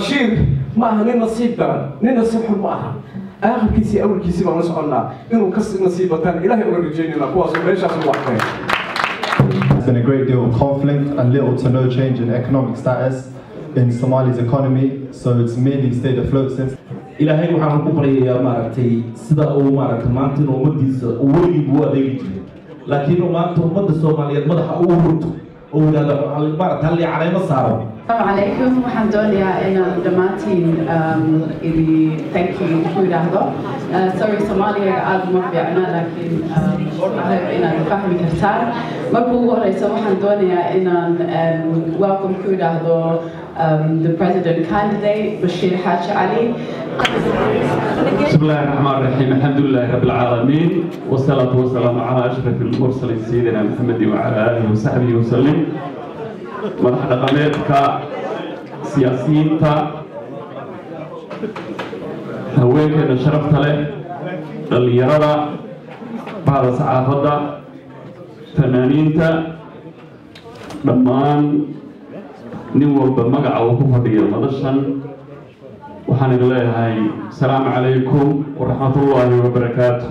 bashiir ma aha nin nasiib daran nin nasiib xun ma aha aakhirkiisii awalkiisii baan la soconnaa inuu ka nasiib bataan ilaahay uga rajaynayna kuwaasoo meeshaas ugu arkeen There's been a great deal of conflict and little to no change in economic status in Somalia's economy, so it's merely stayed afloat since. ilaahay waxaan ku baryayaa maaragtay sida uu maaragtay maanta in ummadiisa uu weligii buu adeegi jiray laakiin uu maanta ummadda soomaaliyeed madaxa uu hurto oo yidhahdo maaragta halli caleemo saaro السلام عليكم waxaan doonayaa inaan dhammaantiin idi thank you ku idhaahdo sorry soomaaliga aad uma fiicna laakiin ahayb inaad fahmi kartaan marka ugu horeysa waxaan doonayaa inaan welcome ku idhaahdo the president candidate Bashir Haji Ali بسم الله الرحمن الرحيم الحمد لله رب العالمين والصلاة والسلام على أشرف المرسلين سيدنا محمد وعلى آله وصحبه وسلم madax dhaqameedka siyaasiyiinta haweenkeena sharafta leh dhallinyarada bahda saxaafadda fanaaniinta dhammaan nin walba magaca uu ku fadhiyo madashan waxaan idin leeyahay asalaamu calaykum waraxmatullaahi wabarakaatu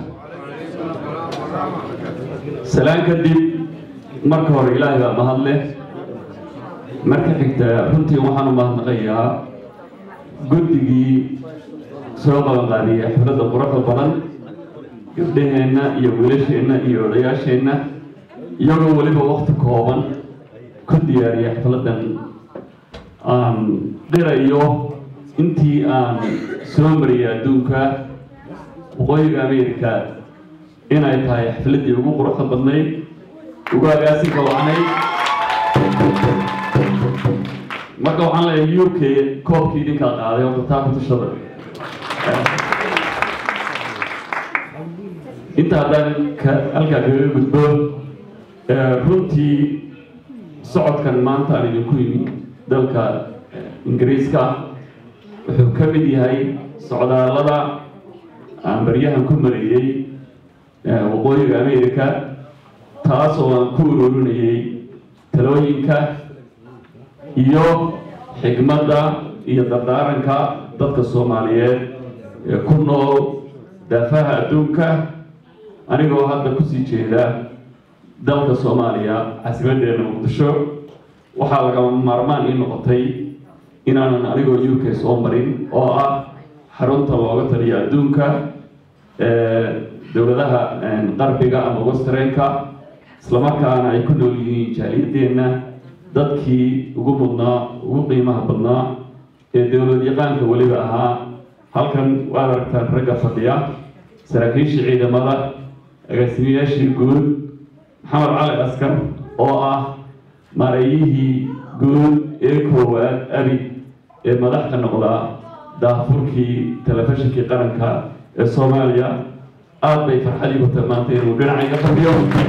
salaan kadib marka hore ilaahay baa mahad leh marka xigta runtii waxaan u mahadnaqayaa guddigii soo qabanqaadiyay xafladda quruxda badan gabdhaheenna iyo wiilasheenna iyo odayaasheenna iyagoo weliba wakti kooban ku diyaariya xafladdan aan qirayo intii aan soo mariyay adduunka waqooyiga ameerika inay tahay xafladdii ugu quruxda badnayd ugu agaasinka wacnayd marka waxaan leeyahay u k koobkii idinkaa qaaday horta taa ku tushada inta haddaan halkaa kaga gudbo runtii socodkan maanta aan idinku yimi dalka ingiriiska wuxuu ka mid yahay socdaallada aan baryahan ku mariyey waqooyiga ameerika taasoo aan ku ururinayay talooyinka iyo xigmadda iyo dardaaranka dadka soomaaliyeed ee ku nool daafaha adduunka anigoo hadda kusii jeeda dalka soomaaliya caasimaddeena muqdisho waxaa lagama maarmaan ii noqotay inaanan anigoo u k soo marin oo ah xarunta looga taliyo adduunka dowladaha qarbiga ama westrenka islamarkaana ay ku nool yihiin jaaliyadeenna dadkii ugu mudnaa ugu qiimaha badnaa ee dowlad yaqaanka weliba ahaa halkan waad aragtaan ragga fadhiya saraakiishii ciidamada agaasimayaashii guud maxamed cali askar oo ah mareeyihii guud ee koowaad abi ee madax ka noqda daafurkii telefishinkii qaranka ee soomaaliya aad bay farxadii ku tilmaantay inuu dhinacayga fadhiyo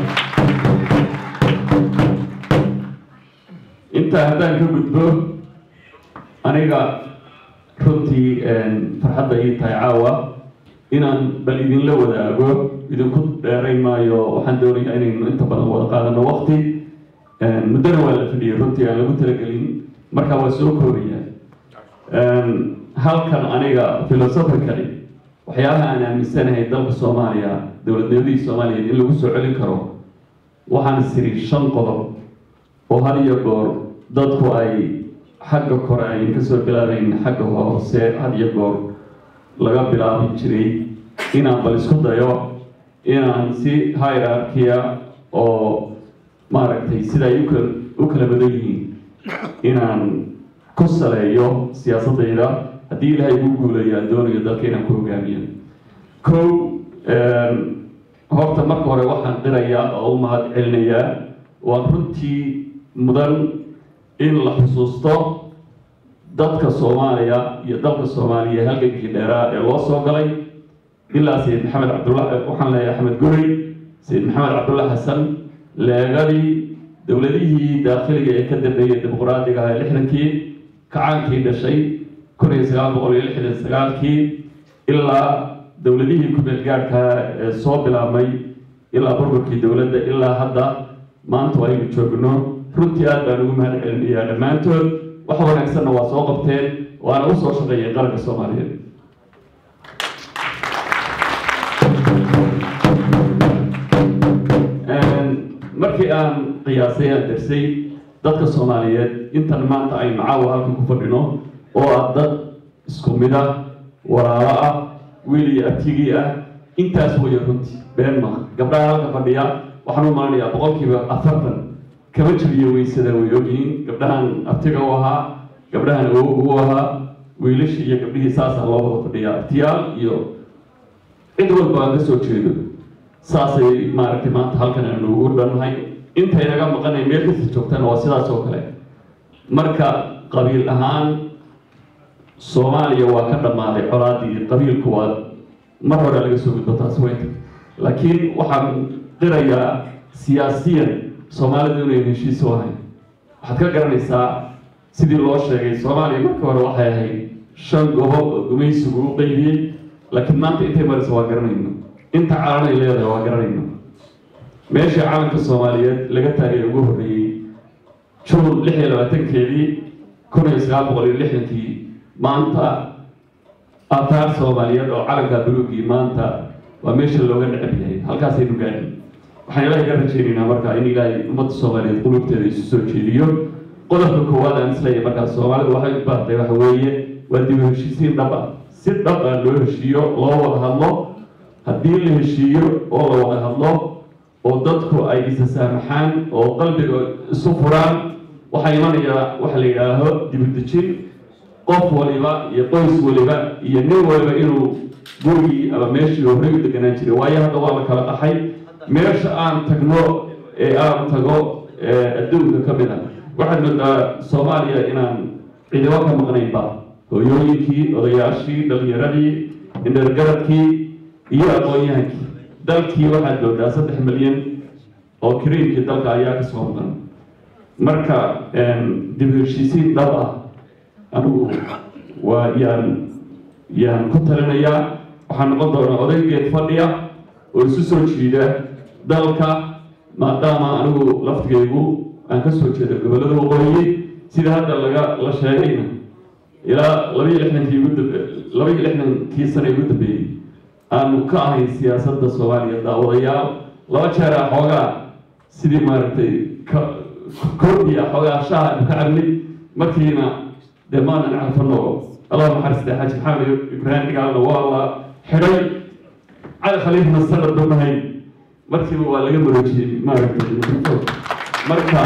intaa haddaan ka gudbo aniga runtii farxadda ii tahay caawa inaan bal idinla wadaago idinku dheerayn maayo waxaan doonayaa inaynu inta badan wada qaadano waqti muddona waa la fadhiyay runtii aan lagu talagelin markaa waa soo koobaya halkan aniga philosophically waxyaabaha aan aaminsanahay dalka soomaaliya dowladnimadii soomaaliyeed in lagu soo celin karo waxaan siri shan qodob oo had iyo goor dadku ay xagga kore ayn kasoo bilaabayn xagga hoose had iyo goor laga bilaabi jiray inaan bal isku dayo inaan si hierarchia oo maaragtay sida ay ukala u kala badan yihiin inaan ku saleeyo siyaasadayda haddii ilaahay ugu guulayo aan doonayo dalka inaan ku hogaamiyo kow horta marka hore waxaan qirayaa oo u mahad celinayaa waan runtii mudan in la xusuusto dadka soomaaliya iyo dalka soomaaliya halgankii dheeraa ee loo soo galay ilaa sayid maxamed cabdulla waxaan leeyahay axmed guri sayid maxamed cabdulla xasan leegadii dowladihii daakhiliga ee ka dambeeyey dimuqraadiga ah ee lixdankii kacaankii dhashay kun iyo sagaal boqol iyo lixdan sagaalkii ilaa dowladihii ku-meel gaadhka ee soo bilaabmay ilaa burburkii dowladda ilaa hadda maanta aynu joogno runtii aad baan ugu mahad celinayaa dhammaantood wax wanaagsanna waa soo qabteen waana usoo shaqeeyeen qaranka soomaaliyeed markii aan qiyaasay aan darsay dadka soomaaliyeed intan maanta aynu caawa halkan ku fadhino oo ah dad isku mid ah walaalo ah wiil iyo artigii ah intaas waya runtii been maaha gabdhaha halka fadhiya waxaan u malanayaa boqolkiiba afartan kama jiriyo weysada way ogyihiin gabdhahan artiga u ahaa gabdhahan awoog u ahaa wiilashii iyo gabdhihii saasaa loo wada fadhiya artiyaal iyo cid walba aan ka soo jeedo saasay maaragtay maanta halkan aanu ugu dhannahay intaynaga maqanay meel kasta joogtana waa sidaas oo kale marka qabiil ahaan soomaaliya waa ka dhammaaday colaadii qabiilku waa mar hore laga soo gudbo taas weynta laakiin waxaan qirayaa siyaasiyan soomaalidu inay heshiis u ahayn waxaad ka garanaysaa sidii loo sheegay soomaaliya marka hore waxay ahayd shan gobo oo gumaysigu u qeybiyey laakiin maanta intay maraysa waa garanayno inta calanay leedahay waa garanayno meeshii calanka soomaaliyeed laga taagay ugu horreeyey juun lix iyo labaatankeedii kun iyo sagaal boqol iyo lixdankii maanta aataar soomaaliyeed oo calanka buluugii maanta waa meesha looga necab yahay halkaasaynu gaadhin waxaan ilaahay ka rajaynaynaa marka in ilaahay ummadda soomaaliyeed qulubteeda isu soo jeediyo qodobka koowaad aan isleeyahay markaas soomaalidu waxay u baahtay waxa weeye waa dib u heshiisiin dhab ah si dhab ah loo heshiiyo loo wada hadlo haddii la heshiiyo oo la wada hadlo oo dadku ay isa saamaxaan oo qalbiga isu furaan waxaa imanayaa waxa la yidhaaho dibudejin qof waliba iyo qoys waliba iyo nin waliba inuu gurigii ama meeshii horey u deganaan jiray waayo hadda waa la kala dhaxay meesha aan tagno ee aan tago adduunka ka mid a waxaad moodaa soomaaliya inaan cidibo ka maqnaynba hooyooyinkii odayaashii dhalinyaradii indhergaradkii iyo aqoon-yahankii dalkii waxaad moodaa saddex milyan oo kariimkii dalka ayaa kasoo maqan marka dib u heshiisiin dhab ah anigu waa yaan yaan ku talinayaa waxaa noqon doonaa odaygeed fadhiya oo isu soo jiida dalka maadaama anigu laftigaygu aan ka soo jeedo gobollada waqooyi sida hadda laga la sheegayna ilaa labaiyo lixdankii ugu dambe labaiyo lixdankii sane ugu dambeeyey aanu ka ahayn siyaasadda soomaaliya daawadayaal laba jeera xoogaa sidii maaragtay ka kordhiya xoogaa shaha aanu ka cabnay markiina dee maanan calfano allah naxariistay xaaji maxamed ibraahim dhigaalna waa la xidhay cali khaliifna sanad bamahayn markiiba waa laga maroojiyey maaragtay marka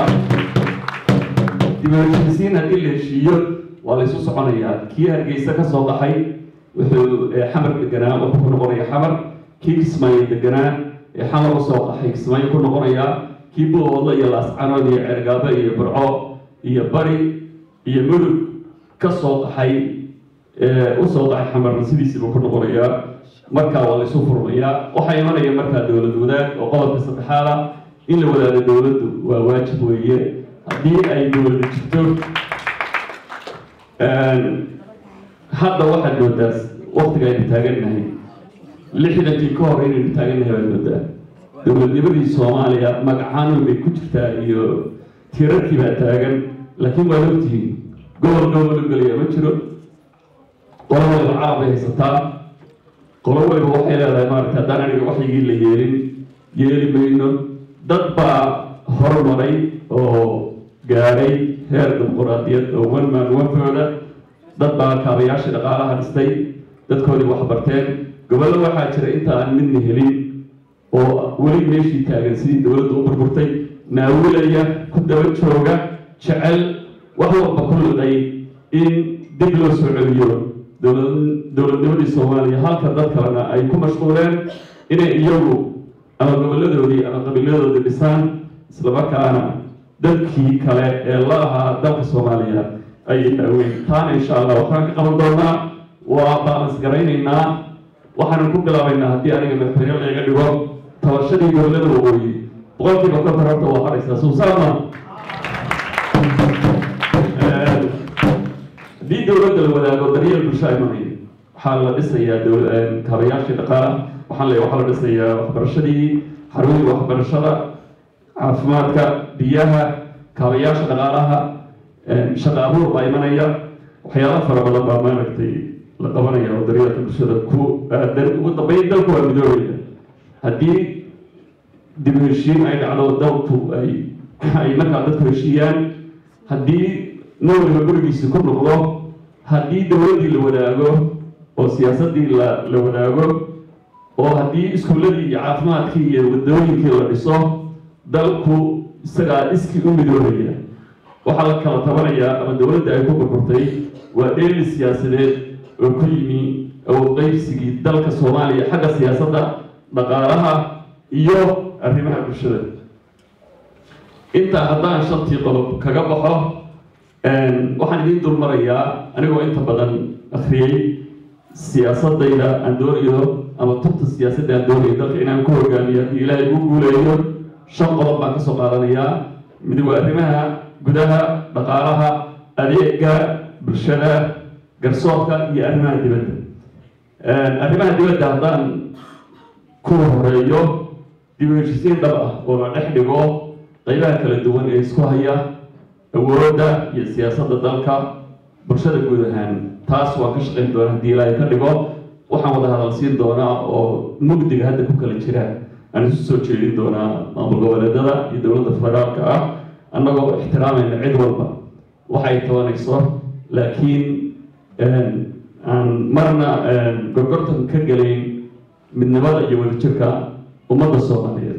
dibaheshiisiin haddii la heshiiyo waa la isu soconayaa kii hargeysa ka soo qaxay wuxuu xamar deganaa wuxuu ku noqonaya xamar kii kismaayo deganaa ee xamar usoo qaxay kismaayo ku noqonayaa kii buuhoodla iyo laascanood iyo cergaabe iyo burco iyo bari iyo mudug ka soo qaxay usoo qaxay xamarna sidiisiibuu ku noqonayaa markaa waa la isu furmayaa waxaa imanaya markaa dowlad wadaag oo qodobka saddexaad ah in la wadaado dowladdu waa waajib weeye haddii ay dowlada jirto hadda waxaad moodaa waktiga aynu taagannahay lixdankii ka hor inaynu taagannahay baad moodaa dowladnimadii soomaaliya magacaanun bay ku jirtaa iyo tirarkii baa taagan laakiin waad ogtihiin gobol gobol u gelaya ma jiro qolo waliba carab bay haysataa qolo waliba waxay leedahay maaragta haddaan aniga waxyigii la yeelin yeeli mayno dad baa horumaray oo gaadhay heer dimuquraadiyad oo one man onefooda dad baa kaabayaashii dhaqaalaha dhistay dadkoodii wax barteen gobollo waxaa jira inta aan midna helin oo weli meeshii taagan sidii dowladdu u burburtay naawilaya ku daba jooga jecel wax walba ku liday in dib loo soo celiyo dowladnimadii soomaaliya halka dad kalena ay ku mashquuleen inay iyagu ama gobolladoodii ama qabiiladoodii dhisaan islamarkaana dadkii kale ee la ahaa dalka soomaaliya ay daaweyn taana insha allah waxaan ka qaban doonaa waa baalans garaynaynaa waxaanan ku bilaabaynaa haddii aniga madaxweyne layga dhigo tabashadii gobollada waqooyi boqolkiiba konton horta waa haraysaa suusaama haddii dowladda la wadaago daryeel bulsho imanaya waxaa la dhisayaa kaabayaashii dhaqaala waxaan leeyahay waxaa la dhisayaa waxbarashadii xarumihii waxbarashada caafimaadka biyaha kaabayaasha dhaqaalaha shaqa abuur baa imanaya waxyaalo fara badan baa maaragtay la qabanaya oo daryeelka bulshada ku aadan ugu dambeyn dalku waa midoobaya haddii dib u heshiin ay dhacdo dalku ay ay markaa dadku heshiiyaan haddii nin waliba gurigiisi ku noqdo haddii dowladdii la wadaago oo siyaasaddii la la wadaago oo haddii iskuulladii iyo caafimaadkii iyo wadooyinkii la dhiso dalku isagaa iskii u midoobaya waxaa la kala tabanayaa ama dowladda ay ku burburtay waa dheeli siyaasadeed oo ku yimi awood qaybsigii dalka soomaaliya xagga siyaasadda dhaqaalaha iyo arrimaha bulshada intaa haddaan shantii qodob kaga baxo waxaan idiin dulmarayaa anigoo inta badan akhriyey siyaasadayda aan doonayo ama tubta siyaasadda aan doonayo dalka inaan ku hogaamiyo haddii ilaahay ugu guuleeyo shan qodob baan kasoo qaadanayaa mid waa arrimaha gudaha dhaqaalaha adeega bulshada garsoorka iyo arrimaha dibadda arrimaha dibadda haddaan ku horeeyo dib u heshisiin dhab ah oo la dhex dhigo qaybaha kala duwan ee isku haya awoodda iyo siyaasadda dalka bulshada guud ahaan taas waan ka shaqayn doonaa haddii ilaahay ka dhigo waxaan wada hadal siin doonaa oo mugdiga hadda ku kala jira aan isu soo jeedin doonaa maamul goboleedada iyo dowladda federaalka ah annagoo ixtiraamayna cid walba waxay tabanayso laakiin aan marna gorgortan ka gelayn midnimada iyo wadajirka ummadda soomaaliyeed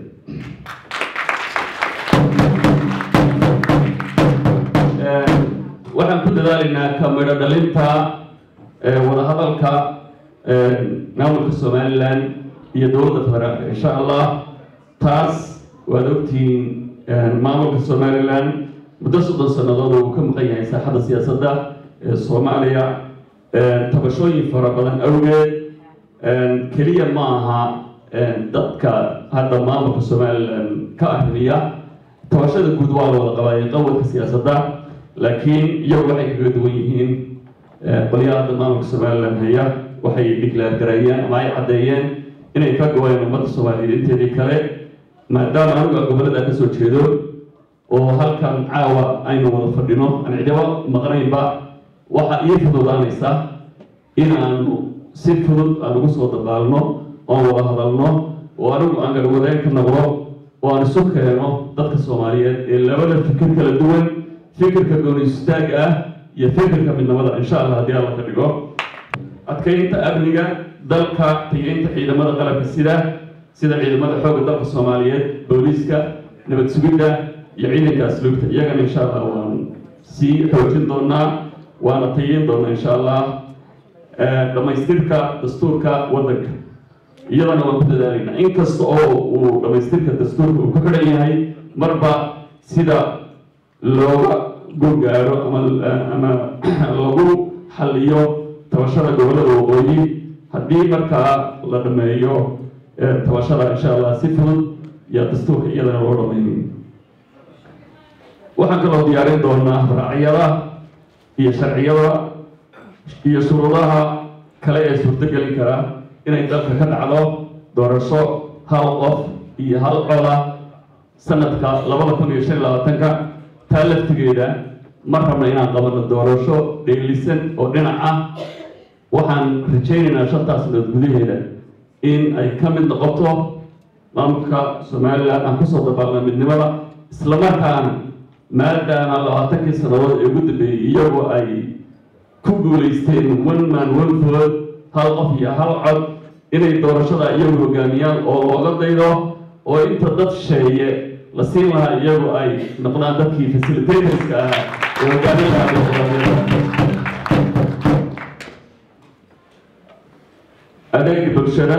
waxaan ku dadaalaynaa ka midho dhalinta wadahadalka maamulka somalilan iyo dowladda federaalka insha allah taas waad ogtihiin maamulka somalilan muddo soddon sannadood uu ka maqan yahay saaxadda siyaasadda ee soomaaliya tabashooyin fara badan awgeed keliya ma aha dadka hadda maamulka somalilan ka arrimiya tabashada guud waa la wada qabaayay qawadka siyaasadda laakiin iyagu waxay kaga duwan yihiin qolyaha hadda maamulka somalilan haya waxay dhiklaar gareeyeen ama ay caddeeyeen inay ka go-een ummadda soomaaliyeed inteedii kale maadaama anigu aan gobollada ka soo jeedo oo halkan caawa aynu wada fadhino aan cidibo maqnaynba waxaa ii fududaanaysa in aanu si fudud aan ugu soo dabaalno oan wada hadalno oo anigu aan garwadeen ka noqdo oo aan isu keeno dadka soomaaliyeed ee labada fikir kala duwan fikirka gooni istaaga ah iyo fikirka midnimada insha allah haddii alla ka dhigo adkaynta amniga dalka tageynta ciidamada qalabka sida sida ciidamada xoogga dalka soomaaliyeed booliiska nabad sugidda iyo ciidanka asluubta iyagana insha allah waan sii xoojin doonaa waana tageyn doonaa insha allah dhammaystirka dastuurka waddanka iyadana waan ku dadaalaynaa inkasta oo uu dhammaystirka dastuurka uu ku xidhan yahay marba sida looga gurgaaro ama ama lagu xalliyo tabashada gobollada waqooyi haddii markaa la dhameeyo tabashada insha allah si fudud iyo dastuurka iyadana loo dhameeyo waxaan kaloo diyaarin doonaa raacyada iyo sharciyada iyo shuruudaha kale ee suurtogeli kara inay dalka ka dhacdo doorasho hal qof iyo hal coda sanadka labada kun iyo shan iyo labaatanka taa laftigeeda ma rabna inaan qabano doorasho dheelisan oo dhinac ah waxaan rajaynaynaa shantaas sanadood gudaheeda in ay ka mid noqoto maamulka somalilan aan kusoo dabaalna midnimada islamarkaana maadaama labaatankii sannadood ee ugu dambeeyey iyagoo ay ku guulaysteen one man one vote hal qof iyo hal cod inay doorashada iyagu hogaamiyaan oo looga daydo oo inta dad sheeye la siin lahaa iyagu ay noqdaan dadkii facilitatorska ahaa ee hogaamin lahaa dimuqraadiyadda adeega bulshada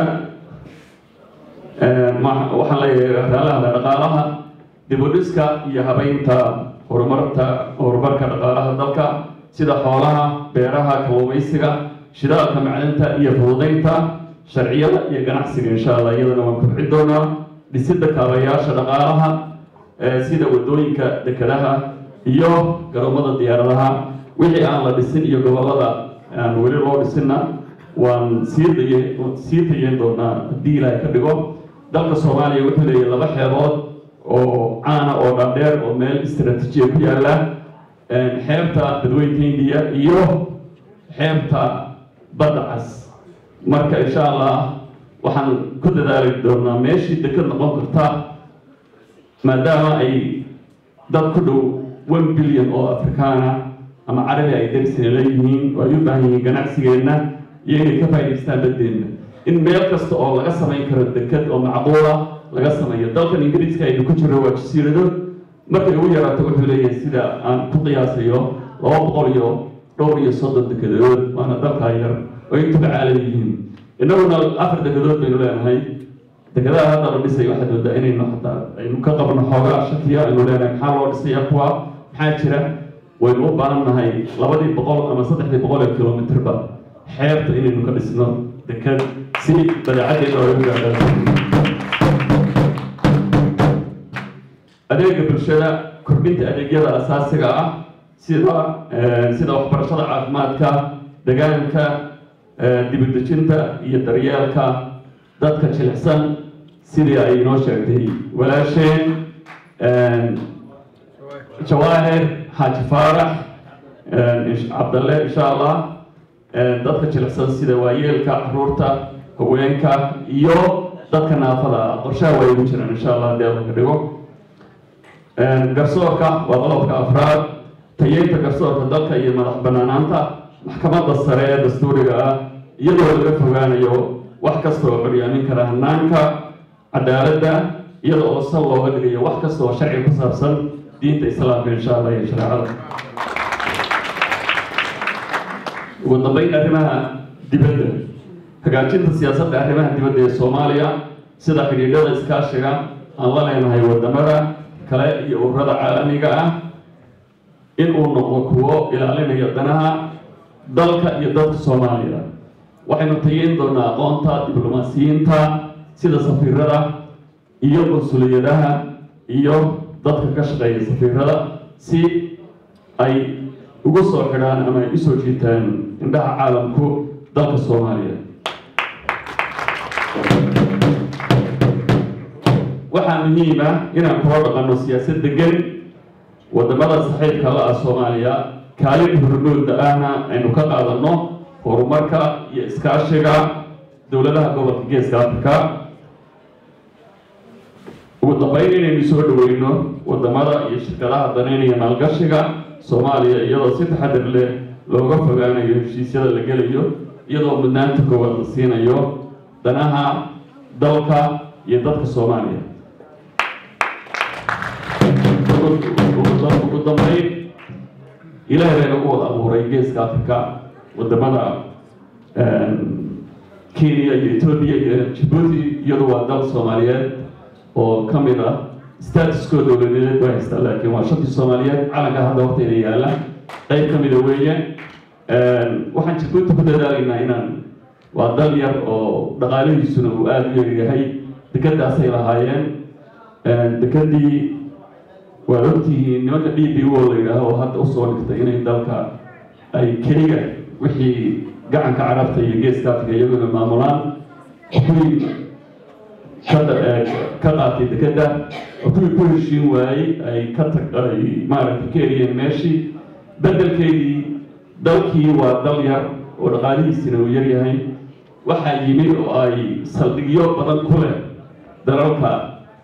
waxaan leeyahay raalaha dhaqaalaha dibudhiska iyo habeynta horumarta horumarka dhaqaalaha dalka sida xoolaha beeraha kalluumaysiga shidaalka macdanta iyo fududaynta sharciyada iyo ganacsiga insha allah iyadana waan kobcin doonaa dhisidda kaabayaasha dhaqaalaha sida wadooyinka dekedaha iyo garoomada diyaaradaha wixii aan la dhisin iyo gobollada aan weli loo dhisinna waan sii daye sii tayeyn doonaa haddii ilaahay ka dhigo dalka soomaaliya wuxuu leeyahay laba xeebood oo caana oo dhaadheer oo meel istaraatiijiya ku yaalla xeebta dadweynta hindiya iyo xeebta badda cas marka insha allah waxaan ku dadaali doonaa meeshii deked noqon karta maadaama ay dad ku dhow one billion oo afrikaana ama carabi ay darisina leeyihiin oo ay u baahan yihiin ganacsigeenna iyo inay ka faa'idaystaan baddeenna in meel kasta oo laga samayn karo deked oo macquula laga sameeyo dalkan ingiriiska aynu ku jirno waa jasiirado markay ugu yaraato wuxuu leeyahay sida aan ku qiyaasayo laba boqol iyo dhowr iyo soddon dekedood waana dalkaa yar oo intuba caalam yihiin innaguna afar dekedood baynu leenahay dekedaha hadda la dhisay waxaad moodaa inaynu hataa aynu ka qabno xoogaa shakiya aynu leenahay maxaa loo dhisaya kuwa maxaa jira waynu u baahan nahay labadii boqol ama saddexdii boqol ee kilomitirba xeebta inaynu ka dhisno deked si badeecaddeena oo ugu gaadhaan adeega bulshada kordhinta adeegyada asaasiga ah sida sida waxbarashada caafimaadka deegaanka dibadejinta iyo daryeelka dadka jilicsan sidii ay inoo sheegtay walaasheen jawaahir xaaji faarax cabdalle insha allah dadka jilicsan sida waayeelka caruurta haweenka iyo dadka naafada ah qorshaha waa igu jiraan insha allah hadii alla ka dhigo garsoorka waa qodobka afraad tayeynta garsoorka dalka iyo madax banaanaanta maxkamadda sare ee dastuuriga ah iyadoo laga fogaanayo wax kasta oo curyaamin kara hanaanka cadaaladda iyada oo sal looga dhigayo wax kasta oo sharci ku saabsan diinta islaamka insha allah iyo shareecada ugu dambeyn arrimaha dibadda hagaajinta siyaasadda arrimaha dibadda ee soomaaliya sida xidhiidhada iskaashiga aan la leenahay wadamada kale iyo ururada caalamiga ah in uu noqdo kuwo ilaalinaya danaha dalka iyo dadka soomaaliya waxaynu tageyn doonaa aqoonta diblomaasiyiinta sida safiirada iyo qunsuliyadaha iyo dadka ka shaqeeya safiirada si ay ugu soo xidhaan ama ay usoo jiitaan indhaha caalamku dalka soomaaliya waxaa muhiim ah inaan kula dhaqanno siyaasad degan wadamada saxiibka la ah soomaaliya kaalin hormooda ahna aynu ka qaadanno horumarka iyo iskaashiga dowladaha gobolka geeska africa ugu dambeyn inaynu soo dhaweyno wadamada iyo shirkadaha daneynaya maalgashiga soomaaliya iyadoo si taxadir leh looga fogaanayo heshiisyada la gelayo iyadoo mudnaanta koowaad la siinayo danaha dalka iyo dadka soomaaliya ugu dambeyn ilaahay bay nagu wada abuuray geeska africa wadamada kenya iyo etoobiya iyo jabuuti iyadu waa dal soomaaliyeed oo ka mid ah statuskoo dowladeed waa haystaa laakiin waa shantii soomaaliyeed calanka hadda horteyda yaalla qayb ka mida weeye waxaan jabuuti ku dadaalaynaa inaan waa dal yar oo dhaqaalihiisuna uu aada u yaryahay dekadaasay lahaayeen dekadii waad ogtihiin nimanka d b o la yidhaaho oo hadda usoo dhigtay inay dalka ay keliga wixii gacanka carabta iyo geeska afrika iyaguna maamulaan kuwii ka qaatay dekeda oo kuwii ku heshiin waayey ay ka tag ay maaragtay ka eriyeen meeshii bedelkeedii dalkii waa dal yar oo dhaqaalihiisina uu yar yahay waxaa yimid oo ay saldhigyo badan ku leh dalalka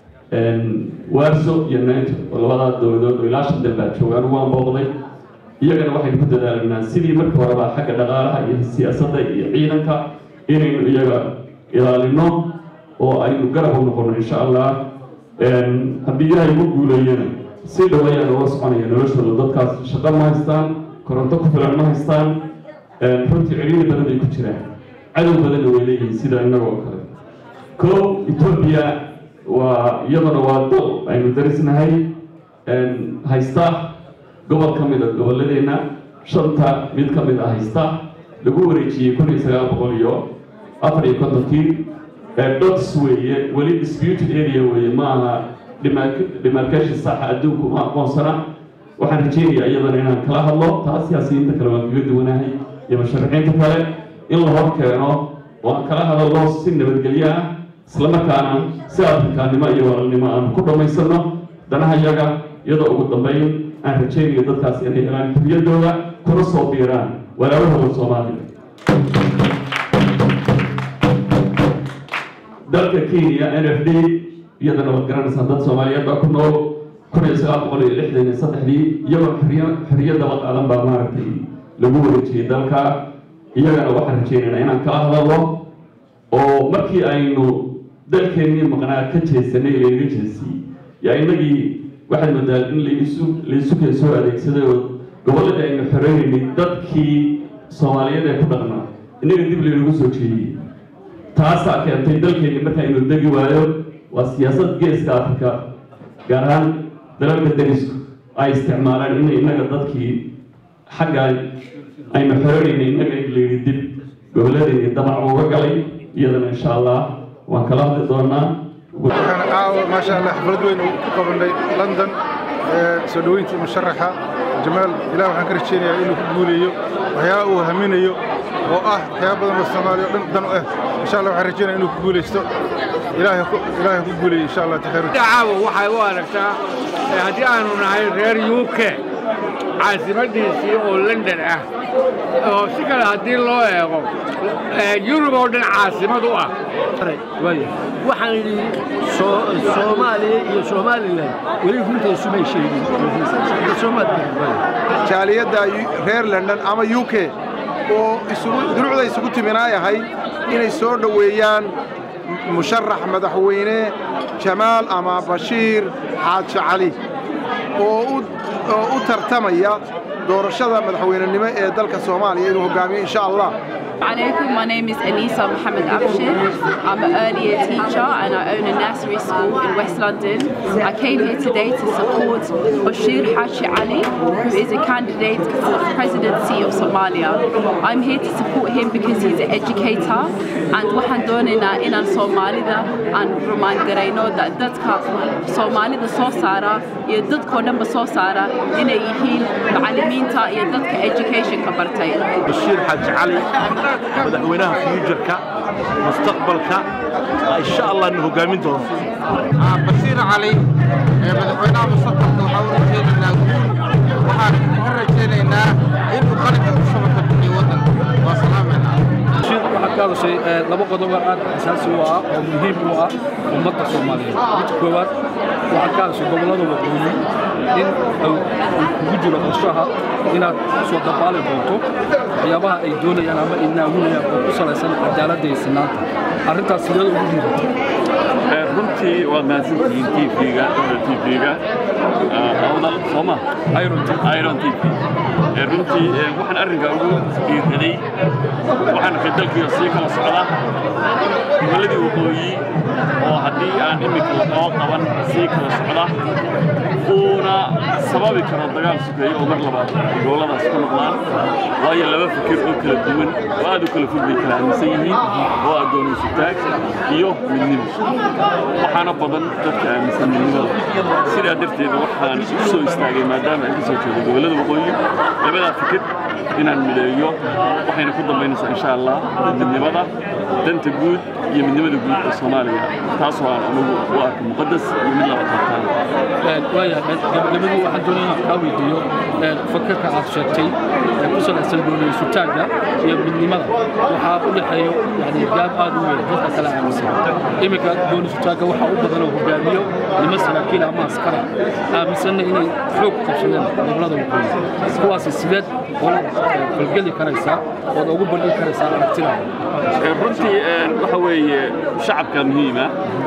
warso iyo nato oo labadaa dowladood oo ilaa shan dal baa joogaan waan booqday iyagana waxaynu ku dadaalaynaa sidii markii horeba xagga dhaqaalaha iyo siyaasadda iyo ciidanka inaynu iyaga ilaalino oo aynu garab u noqono insha allah haddii ilaahay ugu guuleeyana si dhow ayaa loola soconaya noloshooda dadkaas shaqo ma haystaan koronto ku filan ma haystaan runtii ciriiri badan bay ku jiraan cadow badanna way leeyihiin sida innagoo kale ko etoobiya waa iyaduna waa dal aynu darisnahay haysta gobol ka mid a gobolladeena shanta mid ka mid a haysta lagu wareejiyey kun iyo sagaal boqol iyo afar iyo kontonkii dots weeye weli disputed area weeye ma aha demarcation saxa adduunku ma aqoonsana waxaan rajeynayaa iyadana inaan kala hadlo taas siyaasiyiinta kale waan kaga duwanahay iyo musharaxiinta kale in la hor keeno oo aan kala hadalno si nabadgelyo ah islamarkaana si afrikaannimo iyo walaalnimo aan ku dhammaysano danaha yaga iyadoo ugu dambeyn aan rajaynayo dadkaas inay helaan xuriyadooda kuna soo biiraan walaalahooda soomaaliya dalka kenya n f d iyadana waad garanaysaa dad soomaaliyeed baa ku nool kun iyo sagaal boqol iyo lixdan iyo saddexdii iyagoo xoriya xoriyadaba qaadan baa maaragtay lagu wareejiyey dalka iyagana waxaan rajaynaynaa inaan kala hadalno oo markii aynu dalkeennii maqnaa ka jeesanay laynaga jeesiyey yaa innagii waxaad moodaa in laisu laisu keen soo adeegsaday oo gobolladii aynu xoreynaynay dadkii soomaaliyeed ee ku dhaqnaa innaga dib laynagu soo jeediyey taasaa keentay dalkeenni marka aynu degi waayo waa siyaasad geeska afrika gaar ahaan dalalka derisku ay isticmaalaan inay innaga dadkii xagga aynu xoreynaynay innaga layidhi dib gobolladeennii damac uga galay iyadana insha allah waan kala hadli doonaa waxaan caawa maasha allah xaflad weyn u ku qabanay london soo dhoweyntii musharaxa jamaal ilaah waxaan ka rajaynayaa inuu ku guuleeyo waxyaaba uu haminayo oo ah waxyaaba badan oo soomaaliya oo dhan dan u ah insha allah waxaan rajaynaya inuu ku guulaysto ilaahay ku ilaahay ku guuleeyo insha allah takhayru caawa waxay u aragtaa haddii aanu nahay reer u k caasimadiisii oo london ah oo si kale haddii loo eego yurub oo dhan caasimad u ah waxaan idhi soomaaliya iyo somalilan weli runta isumay sheegin jaaliyadda reer london ama u k oo duruucda isugu timinaay ahayd inay soo dhoweeyaan musharax madaxweyne jamaal ama bashiir xaaji cali oo u tartamaya doorashada madaxweynenimo ee dalka soomaaliya inuu hogaamiyo insha allah Alaikum, my name is Anisa Mohammed Abshir. I'm an early year teacher and I own a nursery school in West London. I came here today to support Bashir Hashi Ali, who is a candidate for the presidency of Somalia. I'm here to support him because he's an educator and waxaan doonaynaa inaan Soomaalida aan rumaan garayno dadka Soomaalida soo saara iyo dadkoo dhanba soo saara inay yihiin macallimiinta iyo dadka educationka bartay. Bashir Haji Ali madaxweynaha fuujarka mustaqbalka insha allah na hogaamin doono basiir cali madaxweynaha mustaqbalka waxaa u rajaynaynaa guul waxaan ka rajaynaynaa inuu qaranka ku shabaka bixiyo waddanka waa salaamayna waxaad ka hadashay laba qodob oo aad asaasi u ah oo muhiim u ah ummadda soomaaliyeed mid koowaad waxaad ka hadashay gobollada waqooyi in uu kugu jiro qorshaha inaad soo dabaali doonto waxyaabaha ay doonayaan ama ay naagunayaan oo ku salaysan cadaaladda iyo sinaanta arrintaas sideed ugu dhiibatay runtii waad mahadsantihiin tvga tvga awdal sooma iron tv runtii waxaan arrinka ugu dhiiraday waxaan arkay dalkiioo sii kala socda gobolladii waqooyi oo haddii aan iminka loo qaban sii kala socda uuna sababi karo dagaal sugeeyo oo mar labaad gobolladaas ku noqdaan waayo laba fikir oo kala duwan oo aad u kala fog bay kala aaminsan yihiin oo ah gooniisutaag iyo midnimo waxaana badan dadka aaminsan midnimada sidaa darteed waxaan u soo istaagay maadaama aan ka soo jeedo gobollada waqooyi labadaa fikir inaan mideeyo waxayna ku dambaynaysaa insha allah midnimada danta guud iyo midnimada guud ee soomaaliya taasoo aan anagu u arka muqadas iyo mid laba tartaan waayahay gabagabadii waxaan doonaya inaan kaa weydiiyo fakarka aad sheegtay ee ku salaysan dooniyasutaagga iyo midnimada waxaa u dhexeeyo yani gaab aad u weyn dadka kala aaminsan iminka dooniyasutaagga waxaa u badan oo hogaamiyo nima saraakiil ama askara aaminsanna inay xoog qabsadeen gobollada waqooyi kuwaasi sideed ola falgeli karaysaa ood ugu bandhigi karaysaa aragtidaada runtii waxa weeye shacabka muhiima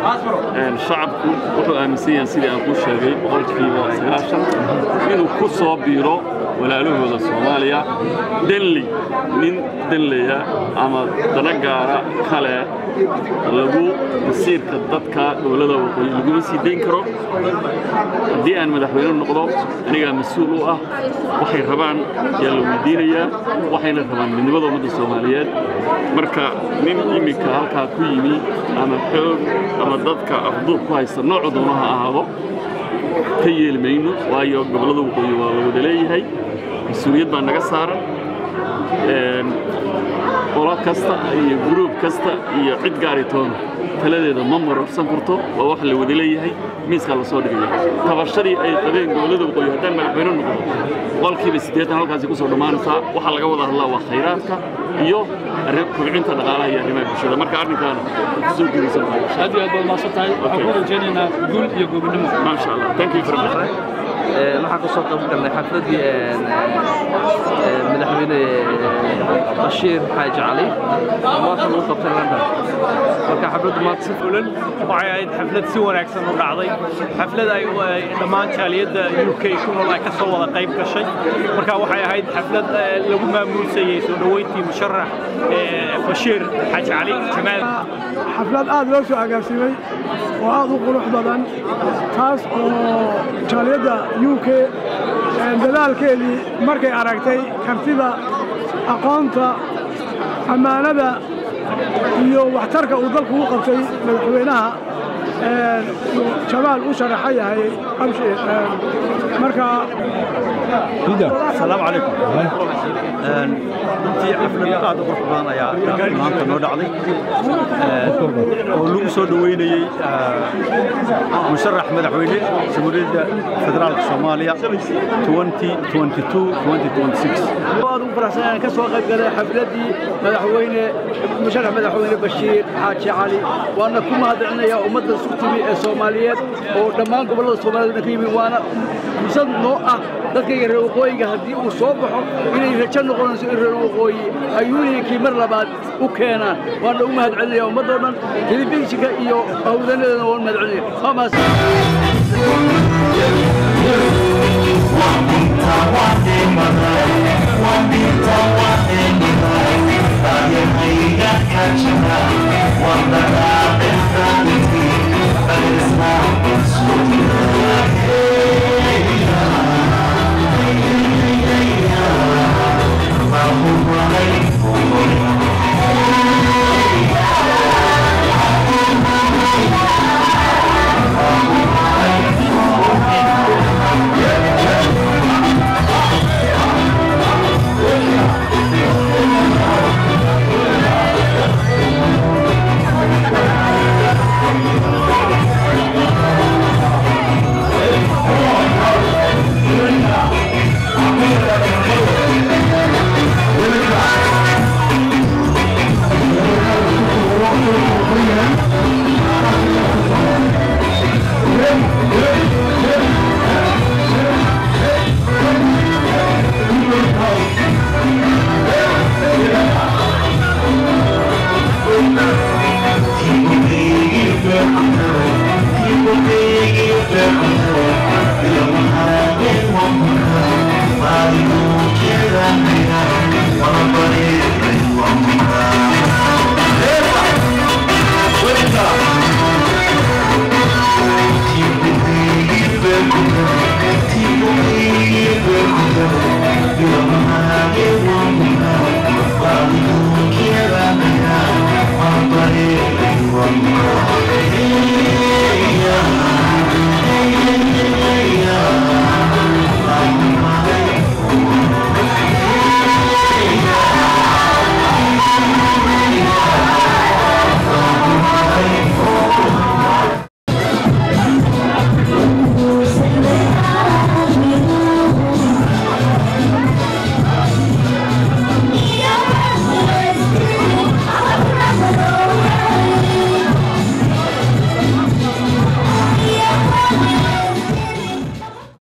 shacabku wuxuu aaminsan yahay sidii aan kuu sheegay boqolkiiba sagaashan inuu ku soo biiro walaalahooda soomaaliya denley nin denleya ama dana gaara kale lagu masiirka dadka gobollada waqooyi laguma sii dayn karo haddii aan madaxweyne noqdo anigaa mas-uul u ah waxay rabaan yaa la weydiinayaa waxayna rabaan midnimada ummadda soomaaliyeed marka nin iminka halkaa ku yimi ama xoog ama dadka afduub ku haysta noocu doona ha ahaado ka yeeli mayno waayo gobollada waqooyi waa la wada leeyahay mas-uuliyad baa naga saaran qolo kasta iyo gruub kasta iyo cid gaaritoona taladeeda ma marorsan karto waa wax la wada leeyahay miiskaa la soo dhigaya tabashadii ay qabeen gobollada waqooyi haddaan madaxweyne noqdo boqolkiiba siddeetan halkaasi kusoo dhammaanaysaa waxaa laga wada hadlaa waa khayraadka iyo kobcinta dhaqaalaha iyo arrimaha bulshada marka arrinkaana kusoo guuraysan aad iyo aad baad mahadsan tahay waxaan ku rajaynaynaa guul iyo gobonimo maasha allah thank you very much waxaan kasoo qayb galnay xafladii madaxweyne bashiir xaaji cali maanta lagu qabtay london marka xafladdu maanta si fulan waxay ahayd xaflad si wanaagsan u dhacday xaflad ay dhammaan jaaliyadda u k ku nool ay ka soo wada qayb gashay marka waxay ahayd xaflad lagu maamuusayey soo dhoweyntii musharax bashiir xaaji cali jamaal xaflad aad loo soo agaasimay oo aad u qurux badan taas oo jaaliyadda u k dadaalkeedii markay aragtay kartida aqoonta ammaanada iyo waxtarka uu dalku u qabtay madaxweynaha jamaal u sharaxa yahay marka asalaamu calaykum runtii xaflad aad u qurux badan ayaa maanta noo dhacday oo lagu soo dhoweynayey musharax madaxweyne jamhuuriyadda federaalka soomaaliya aad ugu faraxsan inaan ka soo qayb galay xafladii madaxweyne musharax madaxweyne bashiir xaaji cali waana ku mahadcelinayaa ummadda isku timi ee soomaaliyeed oo dhammaan gobollada soomaaliyed ka yimi waana fursad noo ah dadkayga reer waqooyiga haddii uu soo baxo inay rajo noqonayso in reer waqooyi ay yuuniyankii mar labaad u keenaan waana ugu mahadcelinaya ummaddoo dhan telefishinka iyo hawdanadeedana waan mahadcelinaya One